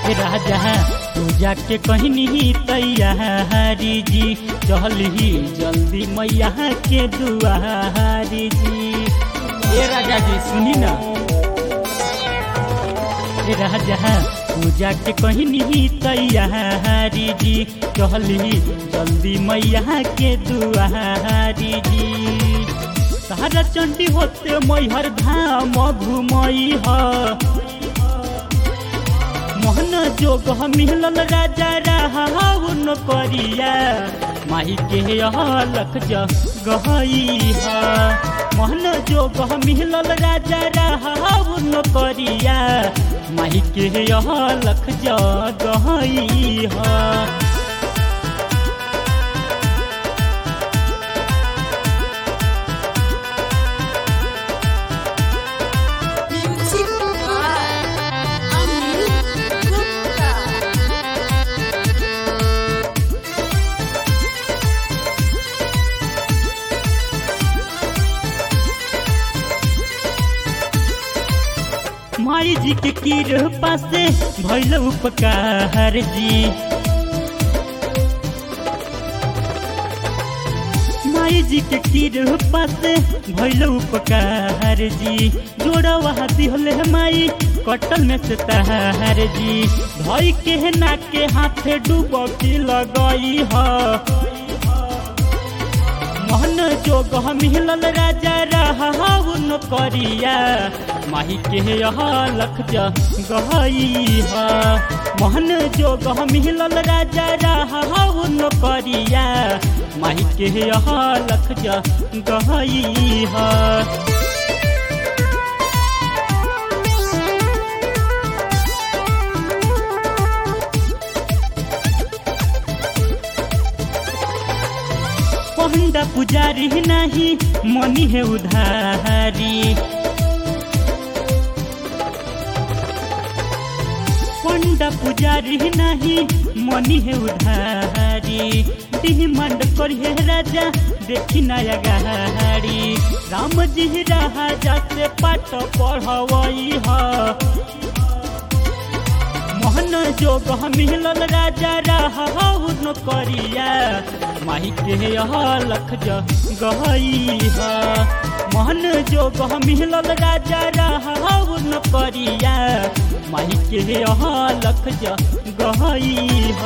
राजा पूजा के कहनी तैयारी जी चली जल्दी मैया के दुआरी जी ए राजा जी सुनी ना ए राजा पूजा के कहनी तैयारी जी चली जल्दी मैया के दुआरी जी तारा चंडी होते मैहर धाम घुमई ह मोहन जोग मिलल राजा राहुन करिया माही के लख गहई ह मोहन जोग मिलल राजा राहुन करिया माही के लख गहई ह Music by Amit Gupta. माई जी के कृपा से भैल उपकार जी माई जी के कृपा से भैल उपकार जी जोड़ा वहाँ दिहले माई कटल में से तहार जी भई के ना के हाथे डूबकी लगई ह मोहन जोग मिलल राजा राहुन करिया माही के लख गहई ह मोहन जोग मिलल राजा राहुन करिया माही के लख गहई ह पंडा पुजारी नहीं मनी है उधारी पंडा पुजारी नहीं मनी है उधारी डिमांड करिए राजा देखी नया गाड़ी राम जी राजा से पाठ पढ़वई ह मोहन जोग मिलल राजा राहुन करिया माही के लख गहई ह मोहन जोग मिलल राजा राहुन करिया माही के लख गहई